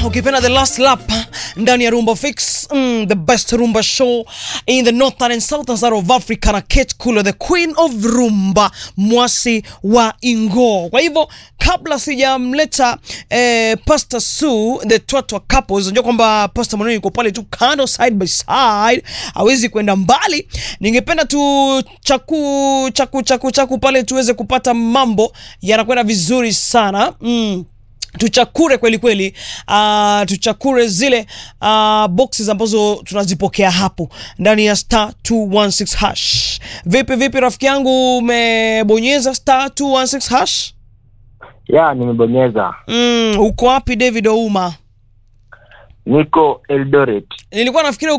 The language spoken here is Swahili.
ukipenda the last lap ndani ya rumba fix mm, the best rumba show in the northern and southern side of africa na kate kulo the queen of rumba mwasi wa ingo kwa hivyo kabla sijamleta eh, pastor su the twatwa couples unajua kwamba pastor mwenyewe yuko pale tu kando side by side hawezi kwenda mbali ningependa tu chaku chaku chaku chaku pale tuweze kupata mambo yanakwenda vizuri sana mm tuchakure kweli kweli uh, tuchakure zile uh, boxes ambazo tunazipokea hapo ndani ya star 216 hash vipi vipi rafiki yangu umebonyeza star 216 hash ya nimebonyeza mm, uko wapi david ouma niko eldoret nilikuwa nafikiri